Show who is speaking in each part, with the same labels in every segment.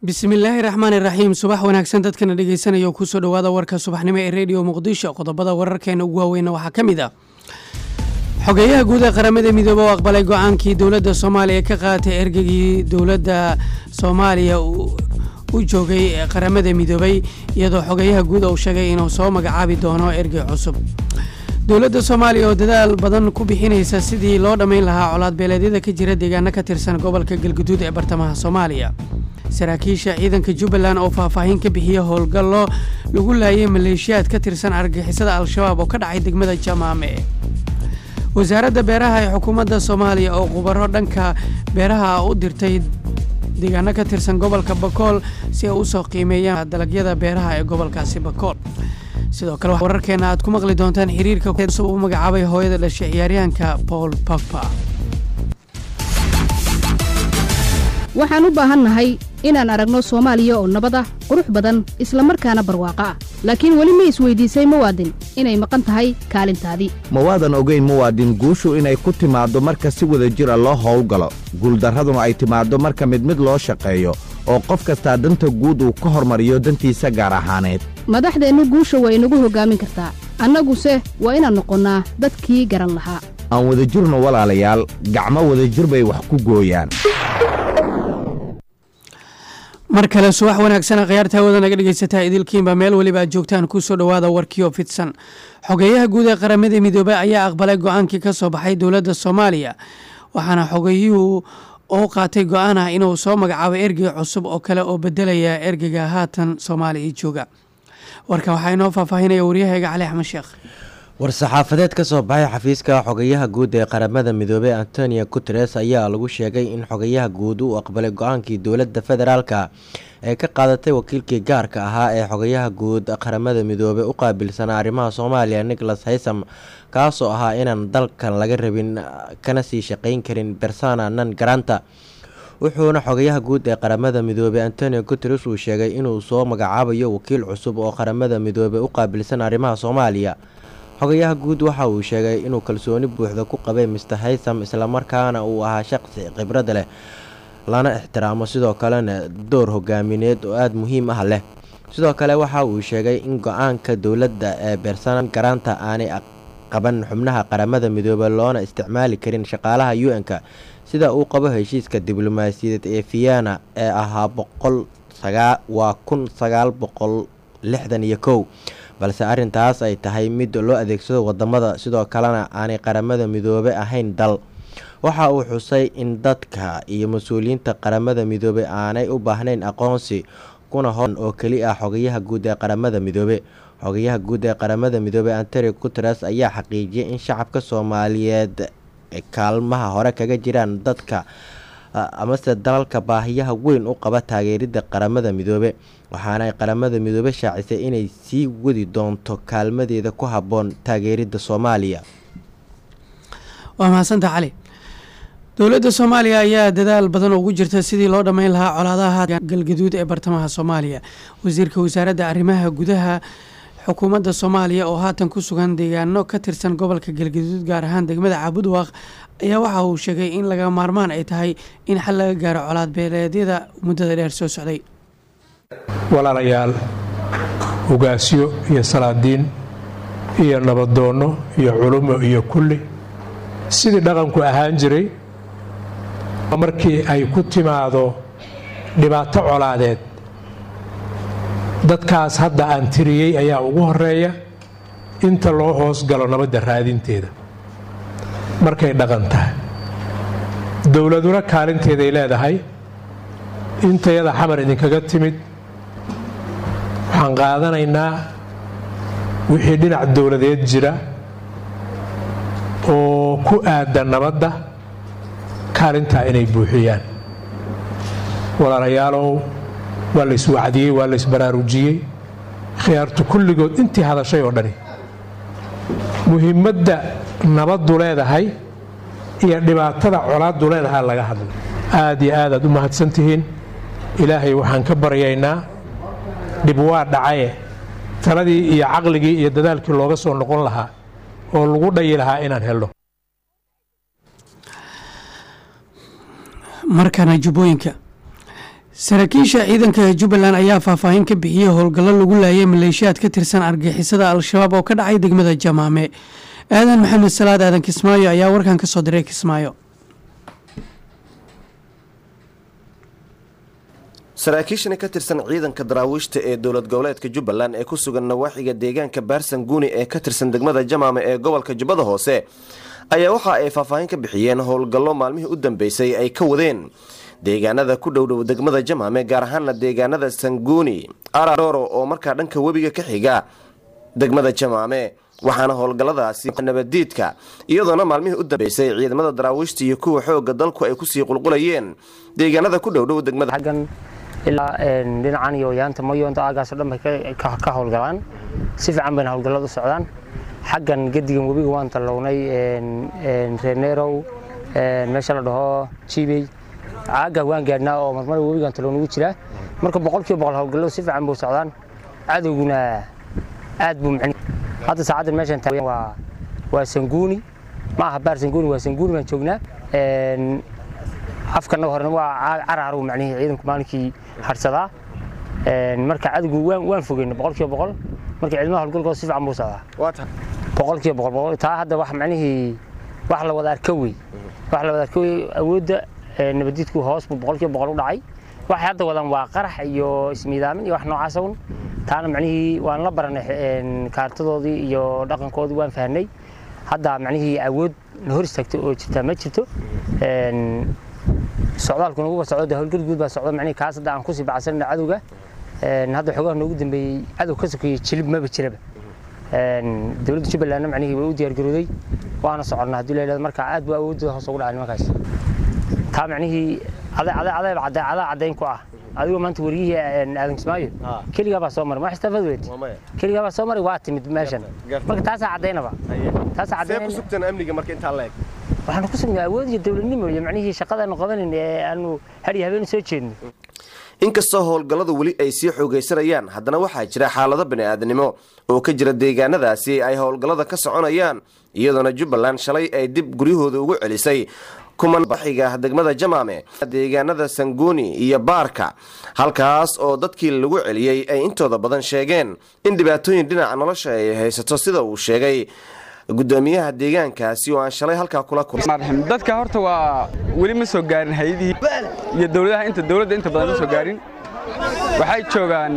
Speaker 1: bismillaahi raxmaan iraxiim subax wanaagsan dadkana dhegeysanaya oo kusoo dhowaada warka subaxnimo ee rediyo muqdisho qodobada wararkeena ugu waaweyna waxaa ka mid ah xogeeyaha guud ee qaramada midoobe oo aqbalay go-aankii dowladda soomaaliya ka qaadatay ergegii dowladda soomaaliya u joogay qaramada midoobay iyadoo xogeeyaha guud uu sheegay inuu soo magacaabi doono ergey cusub dowladda soomaaliya oo dadaal badan ku bixinaysa sidii loo dhammayn lahaa colaad beeleedyada ka jira deegaano ka tirsan gobolka galguduud ee bartamaha soomaaliya saraakiisha ciidanka jubbaland oo faahfaahin ka bixiya howlgallo lagu laayay maleeshiyaad ka tirsan argagixisada al-shabaab oo ka dhacay degmada jamaame wasaaradda beeraha ee xukuumadda soomaaliya oo khubaro dhanka beeraha u dirtay deegaano ka tirsan gobolka bakool si ay usoo qiimeeyaan dalagyada beeraha ee gobolkaasi bakool sidoo kale wararkeena aad ku maqli doontaan xiriirka cusub uu magacaabay hooyada dhashay ciyaaryahanka paul pogba
Speaker 2: waxaan u baahannahay inaan aragno soomaaliya oo nabad ah qurux badan isla markaana barwaaqo ah laakiin weli ma isweydiisay muwaadin inay maqan tahay kaalintaadii
Speaker 3: mawaadan ogeyn muwaadin guushu inay ku timaaddo marka si wada jira loo howlgalo guuldarraduna ay timaaddo marka mid mid loo shaqeeyo oo qof kastaa danta guud uu ka hormariyo dantiisa gaar ahaaneed
Speaker 2: madaxdeennu guusha waa inagu hoggaamin kartaa annaguse waa inaan noqonnaa dadkii garan lahaa
Speaker 3: aan wadajirno walaalayaal gacmo wadajir bay wax ku gooyaan
Speaker 1: mar kale subax wanaagsana khiyaarta hawada naga dhegeysataa idilkiinba meel weliba aad joogtaan kusoo dhowaada warkiio fidsan xogeeyaha guud ee qaramada midoobey ayaa aqbalay go-aankii ka soo baxay dowladda soomaaliya waxaana xogeeyuhu oo qaatay go-aan ah inuu soo magacaabo ergey cusub oo kale oo bedelaya ergeyga haatan soomaaliya jooga warka waxaa inoo faahfaahinaya waryahayga cali axmed sheekh
Speaker 4: war-saxaafadeed ka soo baxay xafiiska xogayaha guud ee qaramada midoobey antonio guteres ayaa lagu sheegay in xogayaha guud uu aqbalay go-aankii dowladda federaalka ee ka qaadatay wakiilkii gaarka ahaa ee xogayaha guud qaramada midoobey u qaabilsanaa arrimaha soomaaliya nicholas haysam kaasoo ahaa inaan dalkan laga rabin kana sii shaqayn karin bersana nan garanta wuxuuna xogayaha guud ee qaramada midoobey antonio guteres uu sheegay inuu soo magacaabayo wakiil cusub oo qaramada midoobey u qaabilsan arrimaha soomaaliya xogayaha guud waxa uu sheegay inuu kalsooni buuxda ku qabay mister haysam islamarkaana uu ahaa shaqsi khibrad leh lana ixtiraamo sidoo kalena door hogaamineed oo aada muhiim ah leh sidoo kale waxa uu sheegay in go-aanka dowladda ee beersanan garaanta aanay qaban xubnaha qaramada midoobey loona isticmaali karin shaqaalaha u n-ka sida uu qabo heshiiska diblomaasiyadeed ee vienna ee ahaa boqol waa kun sagaal boqol lixdan iyo kow balse arrintaas ay tahay mid loo adeegsado wadamada sidoo kalena aanay qaramada midoobe ahayn dal waxa uu xusay in dadka iyo mas-uuliyiinta qaramada midoobey aanay u baahnayn aqoonsi kuna horan oo keli ah xogayaha guud ee qaramada midoobe xogayaha guud ee qaramada midoobey antonio guteres ayaa xaqiijiyay in shacabka soomaaliyeed kaalmaha hore kaga jiraan dadka amase dalalka baahiyaha weyn u qaba taageerida qaramada midoobe waxaana qaramada midoobe shaacisay inay sii wadi doonto kaalmadeeda ku habboon taageerida soomaaliya
Speaker 1: waa mahadsanta cali dowladda soomaaliya ayaa dadaal badan ugu jirta sidii loo dhammayn lahaa colaadaha galgaduud ee bartamaha soomaaliya wasiirka wasaaradda arrimaha gudaha xukuumadda soomaaliya oo haatan ku sugan deegaano ka tirsan gobolka galgaduud gaar ahaan degmada caabudwaaq ayaa waxa uu sheegay in laga maarmaan ay tahay in xal laga gaaro colaad beeleedyada muddada dheer soo socday
Speaker 5: walaalayaal ugaasyo iyo salaadiin iyo nabadoonno iyo culumo iyo kulli sidii dhaqanku ahaan jiray markii ay ku timaado dhibaato colaadeed dadkaas hadda aan tiriyey ayaa ugu horeeya inta loo hoos galo nabadda raadinteeda markay dhaqan tahay dowladuna kaalinteeday leedahay intayada xamar idinkaga timid waxaan qaadanaynaa wixii dhinac dowladeed jira oo ku aadda nabadda kaalintaa inay buuxiyaan walaalayaalow waa la iswacdiyey waa la isbaraarujiyey khiyaartu kulligood intii hadashay oo dhani muhiimadda nabaddu leedahay iyo dhibaatada colaaddu leedahay laga hadla aad iyo aad aad u mahadsan tihiin ilaahay waxaan ka baryaynaa dhib waa dhacaye taladii iyo caqligii iyo dadaalkii looga soo noqon lahaa oo lagu dhayi lahaa inaan helno
Speaker 1: markana jubbooyinka saraakiisha ciidanka jubbaland ayaa faahfaahin ka bixiyey howlgallo lagu laayay maleeshiyaad ka tirsan argixisada al-shabaab oo ka dhacay degmada jamaame aadan maxamed salaad aadan kismaayo ayaa warkan ka soo diray kismaayo
Speaker 6: saraakiishani ka tirsan ciidanka daraawiishta ee dowlad goboleedka jubbaland ee ku sugan nawaaxiga deegaanka baarsan guuni ee ka tirsan degmada jamaame ee gobolka jubbada hoose ayaa waxa ay faahfaahin ka bixiyeen howlgallo maalmihii u dambeysay ay ka wadeen deegaanada ku dhowdhow degmada jamaame gaar ahaana deegaanada sanguuni araro oo markaa dhanka webiga ka xiga degmada jamaame waxaana howlgalladaasi nabadiidka iyadoona maalmihii u dambeysay ciidamada daraawiishta iyo kuwa xooga dalku ay kusii qulqulayeen deegaanada ku dhowdhow degmada
Speaker 7: xaggan ilaa dhinacan iyo yaanta mayoonta aagaasoo dhan bay ka howlgalaan si fiican bayna howlgalladu socdaan xaggan gedigan webiga waan tallownay reeneerow meesha la dhaho jibey caagga waan gaadhnaa oo marmar webigan tallown ugu jiraa marka boqolkiiba boqol howlgalladu si fiican buu socdaan cadowguna aad buu micni hadda saacaddan meeshan taagan waa waa sanguuni ma aha baar sanguuni waa sanguuni baan joognaa afkana horena waa caraaru macnihii ciidanku maalinkii harsadaa marka cadowgu waan waan fogeyna boqolkiiba boqol marka ciidamada howlgalkooda si fiican buu socdaa boqolkiiba boqol boqol taa hadda wax macnihii wax la wada arka wey wax la wada arka wey awoodda nabadiidku hoos buu boqolkiiba boqol u dhacay waxay hadda wadaan waa qarax iyo ismiidaamin iyo wax noocaas un taana macnihii waan la baranay kaartadoodii iyo dhaqankoodii waan fahnay hadda macnihii awood na hor istaagto oo jirta ma jirto socdaalku nagu socdo howlgal guud baa socdo macnihii kaas hadda aan kusii bacsanayna cadowga hadda xogaha noogu dambeeyey cadow ka sokeeyey jilib maba jiraba dowladda jubbalandna macnihii way u diyaargarooday waana soconnaa haddii la yidhahdo marka aad buu awoodooda hoos ugu dhacay nimankaas taa macnihii adaa caddayn ku ah adigoo maanta wariyihii aadan kismaayo keligaa baa soo maray ma xistafad weyd keligaa baa soo maray waa timid meeshan marka taasaa caddaynaba taasaa caddayn
Speaker 6: amniga marka intaa la eg
Speaker 7: waxaanu ku sugnay awood iyo dowladnimo iyo macnihii shaqadaanu qabanayn ee aanu hadhiyo habeen soo jeedno
Speaker 6: inkastoo howlgalladu weli ay sii xoogaysanayaan haddana waxaa jira xaalado bani'aadanimo oo ka jira deegaanadaasi ay howlgallada ka soconayaan iyadoona jubbaland shalay ay dib guryahooda ugu celisay kuman baxiga degmada jamaame deegaanada sanguuni iyo baarka halkaas oo dadkii lagu celiyey ay intooda badan sheegeen in dhibaatooyin dhinaca nolosha ay haysato sida uu sheegay gudoomiyaha deegaankaasi oo aan shalay halkaa kula
Speaker 8: kulmay dadka horta waa weli ma soo gaarin hayadihii iyo dowladaha inta dowladda inta badan ma soo gaarin waxay joogaan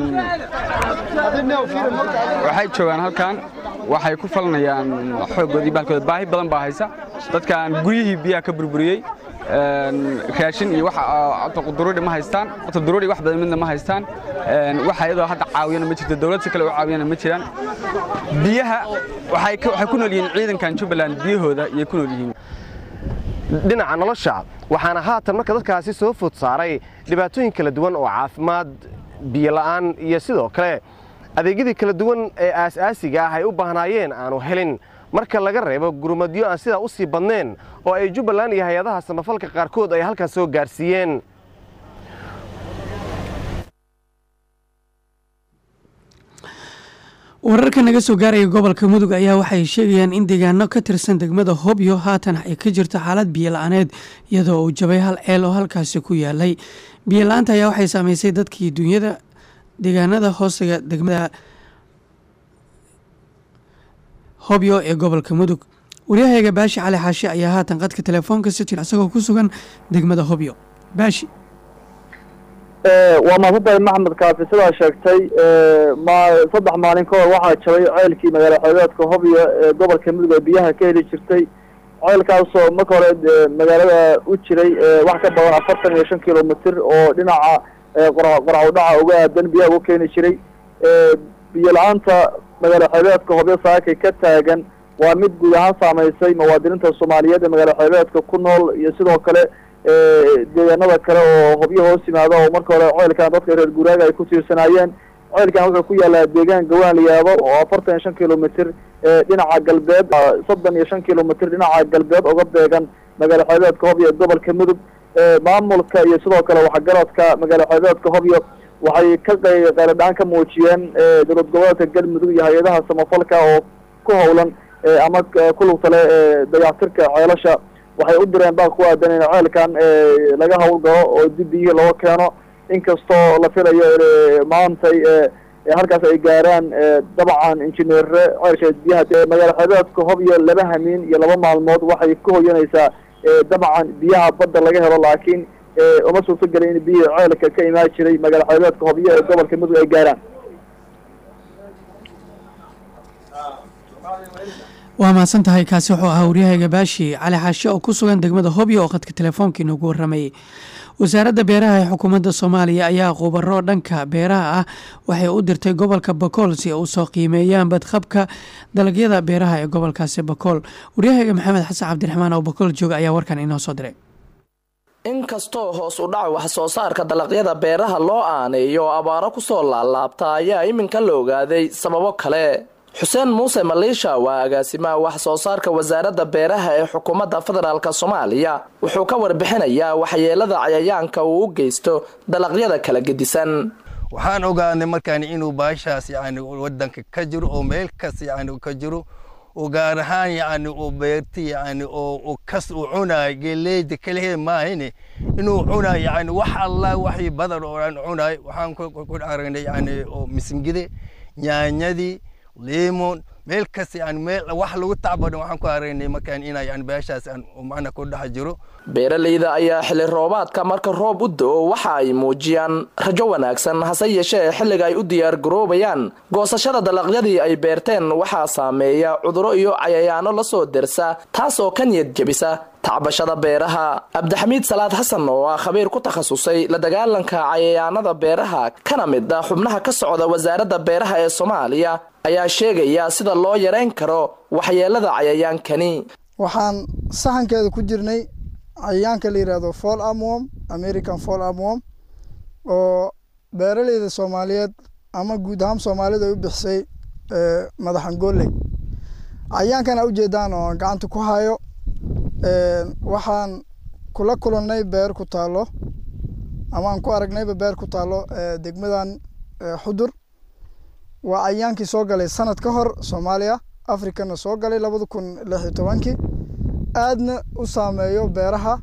Speaker 8: waxay joogaan halkan waxay ku falanayaan xooggoodii baalkooda baahi badan baa haysa dadkan guryihii biyaha ka burburiyey raashin iyo wax duruuri ma haystaan duruuri wax badan midna ma haystaan wax ayadoo hadda caawiyana ma jirto dowlad si kale u caawiyana ma jiraan biyaha waxay ku nool yihiin ciidankan jubbaland biyahooda iyay ku nool yihiin
Speaker 6: dhinaca nolosha waxaana haatan marka dadkaasi soo food saaray dhibaatooyin kala duwan oo caafimaad biyola'aan iyo sidoo kale adeegyadii kala duwan ee aas-aasiga ah ay u baahnaayeen aanu helin marka laga reebo gurmadyo aan sidaa u sii badnayn oo ay jubbaland iyo hay-adaha samafalka qaarkood ay halkaas soo gaarsiiyeen
Speaker 1: wararka naga soo gaaraya gobolka mudug ayaa waxay sheegayaan in deegaano ka tirsan degmada hobyo haatan ay ka jirto xaalad biyola-aaneed iyadoo uu jabay hal ceel oo halkaasi ku yaalay biyola-aanta ayaa waxay saameysay dadkii dunyada deegaanada hoosega degmada hobyo ee gobolka mudug waryahayga baashi cali xaashi ayaa haatan qadka telefoonka si jir isagoo ku sugan degmada hobyo baashi
Speaker 9: waa mahadsantahay maxamed kaafi sidaa sheegtay saddex maalin ka hor waxaa jabay ceelkii magaala xoogeedka hobyo ee gobolka mudug ee biyaha ka heli jirtay ceelkaasoo marka hore magaalada u jiray wax ka badan afartan iyo shan kilomitr oo dhinaca qoracudhaca uga aadan biyaha uga keeni jiray biyo la-aanta magaala xoogeedka hobyo saakay ka taagan waa mid guud ahaan saameysay muwaadiniinta soomaaliyeed ee magaala xoogeedka ku nool iyo sidoo kale deegaanada kale oo hobyo hoos yimaada oo marka hore ceelkan dadka reer guuraaga ay ku tiirsanaayeen ceelkan wuxuu ku yaalaa deegaan gawaan la yaabo oo afartan iyo shan kilomitr dhinaca galbeed soddon iyo shan kilomitr dhinaca galbeed uga beegan magaala xoogeedka hobyo ee gobolka mudug maamulka iyo sidoo kale waxgaradka magaala xoogeedka hobyo waxay ka qayladhaan ka muujiyeen dowlad goboleedka galmudug iyo hay-adaha samafalka oo ku howlan ama ku lugtale dayactirka ceelasha waxay u direen baa ku aadan in ceelkan laga howlgalo oo dib biyihii looga keeno inkastoo la filayo maantay halkaas ay gaaraan dabcan injineere ceelsheed biyaha magaala xeebeedka hobyo laba hamiin iyo laba maalmood waxay ka hoyanaysaa dabcan biyaha badda laga helo laakiin uma suurto gelin in biyihii ceelka ka imaan jiray magaala xeebeedka hobyo ee gobolka mudug ay gaaraan
Speaker 1: waa mahadsan tahay kaasi wuxuu ahaa waryahayga baashi cali xaashe oo ku sugan degmada hobyo oo khadka telefoonka inoogu waramayay wasaaradda beeraha ee xukuumadda soomaaliya ayaa khubaro dhanka beeraha ah waxay u dirtay gobolka bakool si ay usoo qiimeeyaan badqabka dalagyada beeraha ee gobolkaasi bakool waryahayga maxamed xasan cabdiraxmaan oo bakool jooga ayaa warkan inoo soo diray
Speaker 10: inkastoo hoos u dhac wax soo saarka dalagyada beeraha loo aaneeyo abaaro kusoo laalaabta ayaa iminka la ogaaday sababo kale xuseen muuse maliisha waa agaasimaha wax soo saarka wasaaradda beeraha ee xukuumadda federaalk soomaaliya wuxuu ka warbixinayaa waxyeelada cayayaanka uu u geysto dalagyada kala gedisan
Speaker 11: waxaan ogaanay markaan inuu baashaas yani wadanka ka jiro oo meel kas yani ka jiro oo gaar ahaan yani oo beerti yani oo kas uu cunaay geeleyda kaliya maahine inuu cunaay yani wax allah waxii badan oo aan cunaay waxaan ku aragnay yani oo misingide nyaanyadii limon meel kas yani meel wax lagu tacbadhan waxaan ku aragnay markaan inaa yani beeshaas aan macna ku dhex jiro
Speaker 10: beeralayda ayaa xilli roobaadka marka roob u do-o waxa ay muujiyaan rajo wanaagsan hase yeeshee xilliga ay u diyaar garoobayaan goosashada dalagyadii ay beerteen waxaa saameeya cuduro iyo cayayaano lasoo dersa taas oo ka niyad jebisa tacbashada beeraha cabdixamiid salaad xasan oo ah khabiir ku takhasusay la dagaalanka cayayaanada beeraha kana mid ah xubnaha ka socda wasaaradda beeraha ee soomaaliya ayaa sheegaya sida loo yareyn karo waxyeelada cayayaankani
Speaker 12: waxaan sahankeeda ku jirnay cayayaanka la yidhaahdo fall amwom american fall amwom oo beeraleyda soomaaliyeed ama guud ahaan soomaalida ay u bixisay madaxan gooley cayayaankan a ujeedaan oo aan gacanta ku hayo waxaan kula kulannay beer ku taalo ama aan ku aragnayba beer ku taalo degmadan xudur waa cayayaankii soo galay sanad ka hor soomaaliya africana soo galay labada kun lix iyo tobankii aadna u saameeyo beeraha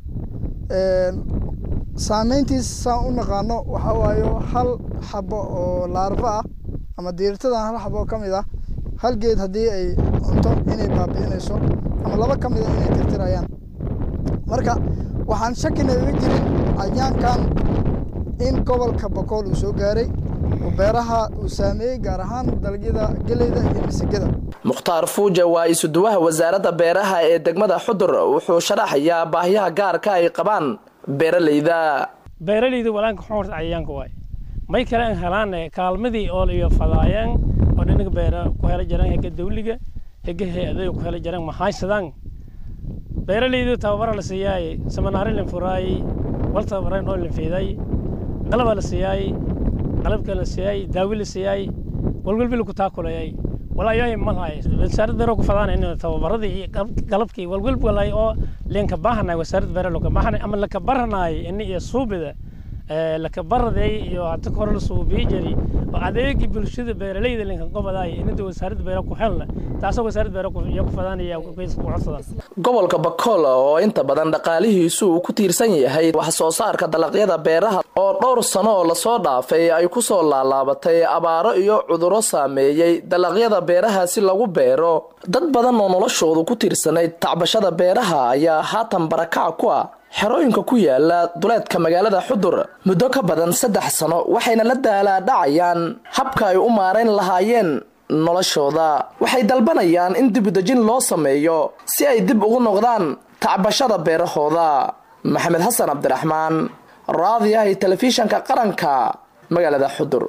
Speaker 12: saameyntiis saan u naqaano waxa waayo hal xabo oo laarba ah ama diirtadan hal xabo oo ka mid ah hal geed haddii ay cunto inay baabi'inayso ama laba ka mid a inay tirtirayaan marka waxaan shakina iga jirin cayaankan in gobolka bokool uu soo gaaray oo beeraha uu saameeyey gaar ahaan dalagyada geleyda iyo misigada
Speaker 10: mukhtaar fuuja waa isuduwaha wasaaradda beeraha ee degmada xudur wuxuu sharaxayaa baahiyaha gaarka ay qabaan beeralayda
Speaker 13: beeralayda walaanka xoorta cayayaanka waay may kale an helaan kaalmadii oo iyo fadaayeen oo dhinaga beera ku hela jiraan hega dawliga hega hay-adayo ku hela jiraan mahaysadaan beeralaydu tababara la siiyaay samanaari lan furaayey wal tababareen oo lan fiiday qalaba la siiyaay qalabka la siiyay daawi la siiyay walwalbi lagu taakulayay walaayahay malahay wasaaradda beero ku fadaan in tababaradii iyo qalabkii walwalbi walay oo leenka baahanay wasaaradda beero looga baahanay ama laka baranay in iyo suubida laka baraday iyo hadda kore la suubiyi jiri oo adeegii bulshada beeralayda leenka qobaday inta wasaaradda beero ku helna taasoo wasaaradda beero ku fadaanaya ku codsadaan
Speaker 10: gobolka bakool oo inta badan dhaqaalihiisu uu ku tiirsan yahay wax soo saarka dalagyada beeraha oo dhowr sano oo lasoo dhaafay ay ku soo laalaabatay abaaro iyo cuduro saameeyey dalagyada beeraha si lagu beero dad badan oo noloshoodu ku tiirsanayd tacbashada beeraha ayaa haatan barakac ku ah xerooyinka ku yaala duleedka magaalada xudur muddo ka badan saddex sano waxayna la daalaadhacayaan habka ay u maarayn lahaayeen noloshooda waxay dalbanayaan in dibudejin loo sameeyo si ay dib ugu noqdaan tacbashada beerahooda maxamed xasan cabdiraxmaan raadiyahay telefishanka qaranka magaalada xudur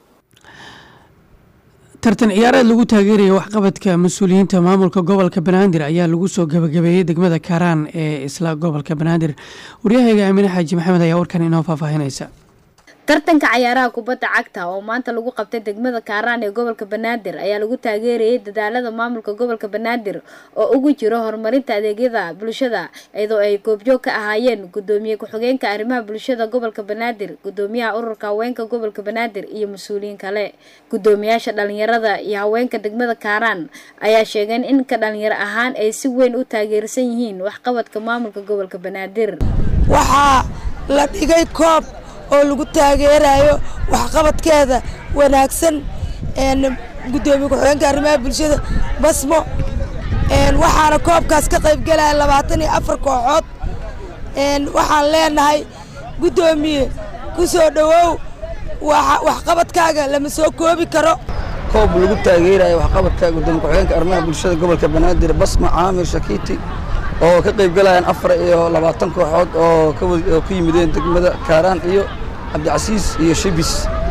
Speaker 1: tartan ciyaareed lagu taageeraya waxqabadka mas-uuliyiinta maamulka gobolka banaadir ayaa lagu soo gabagabeeyey degmada kaaraan ee isla gobolka banaadir waryahayga aamine xaaji maxamed ayaa warkan inoo faahfaahinaysa
Speaker 14: tartanka cayaaraha kubadda cagta oo maanta lagu qabtay degmada kaaraan ee gobolka banaadir ayaa lagu taageerayay dadaalada maamulka gobolka banaadir oo ugu jiro horumarinta adeegyada bulshada iyadoo ay goobjoog ka ahaayeen gudoomiye ku-xigeenka arrimaha bulshada gobolka banaadir gudoomiyaha ururka haweenka gobolka banaadir iyo mas-uuliyiin kale gudoomiyaasha dhalinyarada iyo haweenka degmada kaaraan ayaa sheegeen in ka dhalinyaro ahaan ay si weyn u taageersan yihiin waxqabadka maamulka gobolka banaadir
Speaker 15: waxaa la dhigay koob oo lagu taageerayo waxqabadkeeda wanaagsan gudoomiye ku-xigeenka arrimaha bulshada basmo waxaana koobkaas ka qaybgelaya labaatan iyo afar kooxood waxaan leenahay guddoomiye ku soo dhowow waxqabadkaaga lama soo koobi karo
Speaker 16: koob lagu taageerayo waxqabadka gudoomiye ku-xigeenka arrimaha bulshada gobolka banaadir basma caamir shakiiti oo ka qaybgalayaan afar iyo labaatan kooxood oo ku yimideen degmada kaaraan iyo cabdicasiis iyo shibis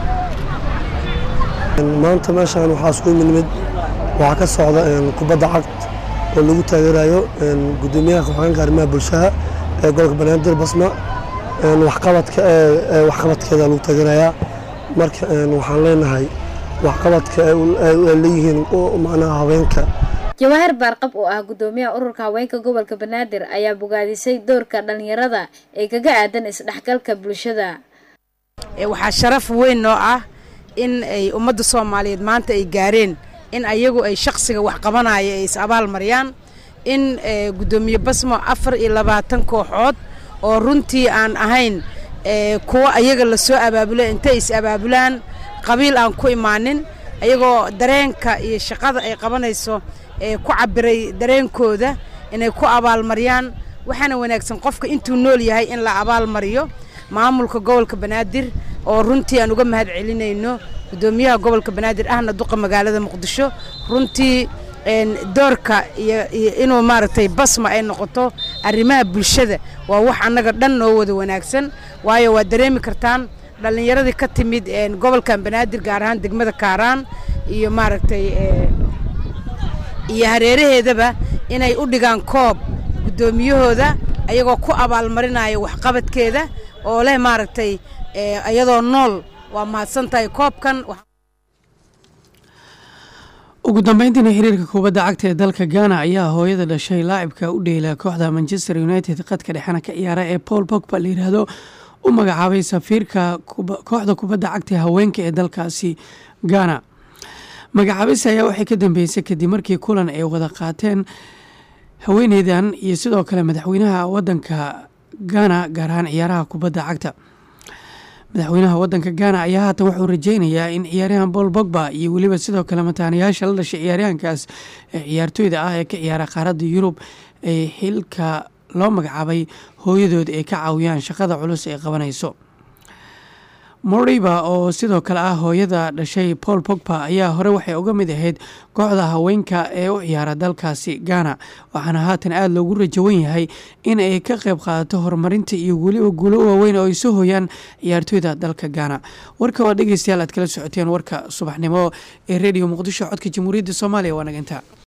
Speaker 17: maanta meeshaan waxaa isku nimid waxaa ka socda kubadda cagd oo lagu taageerayo gudoomiyaha ku-xigeenka arrimaha bulshada ee gobolka banaadir basma waxqabadka waxqabadkeeda lagu taageerayaa marka waxaan leenahay waxqabadka ay leeyihiin macnaha haweenka
Speaker 14: jawaahir baarqab oo ah gudoomiyaha ururka haweenka gobolka banaadir ayaa bogaadisay doorka dhalinyarada ee kaga aadan isdhexgalka bulshada
Speaker 18: waxaa sharaf weyn noo ah in ay ummadda soomaaliyeed maanta ay gaareen in ayagu ay shaqsiga wax qabanaya ay is abaal mariyaan in gudoomiye basmo afar iyo labaatan kooxood oo runtii aan ahayn kuwa ayaga lasoo abaabulo intay is abaabulaan qabiil aan ku imaanin ayagoo dareenka iyo shaqada ay qabanayso ee ku cabiray dareenkooda inay ku abaalmariyaan waxaana wanaagsan qofka intuu nool yahay in la abaalmariyo maamulka gobolka banaadir oo runtii aan uga mahad celinayno gudoomiyaha gobolka banaadir ahna duqa magaalada muqdisho runtii doorka iyo inuu maaragtay basma ay noqoto arrimaha bulshada waa wax annaga dhan noo wada wanaagsan waayo waa dareemi kartaan dhallinyaradii ka timid gobolkan banaadir gaar ahaan degmada kaaraan iyo maaragtay iyo hareeraheedaba inay u dhigaan koob guddoomiyahooda ayagoo ku abaalmarinaya waxqabadkeeda oo leh maaragtay iyadoo nool waa mahadsan tahay koobkan
Speaker 1: ugu dambeyntiina xiriirka kubadda cagta ee dalka ghana ayaa hooyada dhashay laacibka u dheela kooxda manchester united qadka dhexena ka ciyaara ee paul bogba la yidhaahdo u magacaabay safiirka kooxda kubadda cagta ee haweenka ee dalkaasi ghana magacaabis ayaa waxay ka dambeysay kadib markii kulan ay wada qaateen haweeneydan iyo sidoo kale madaxweynaha wadanka ghana gaar ahaan ciyaaraha kubadda cagta madaxweynaha wadanka ghana ayaa haatan wuxuu rajeynayaa in ciyaaryahan paul bogba iyo weliba sidoo kale mataanayaasha la dhashay ciyaaryahankaas ee ciyaartooyda ah ee ka ciyaara qaaradda yurub ay xilka loo magacaabay hooyadood ay ka caawiyaan shaqada culus ay qabanayso moriba oo sidoo kale ah hooyada dhashay paul bogba ayaa hore waxay uga mid ahayd kooxda haweenka ee u ciyaara dalkaasi ghana waxaana haatan aada loogu rajawan yahay in ay ka qayb qaadato horumarinta iyo weliba guulo waaweyn oo ay soo hooyaan ciyaartooyda dalka ghana warka waa dhegeystayaal aad kala socoteen warka subaxnimo ee rediyo muqdisho codka jamhuuriyadda soomaaliya waa naginta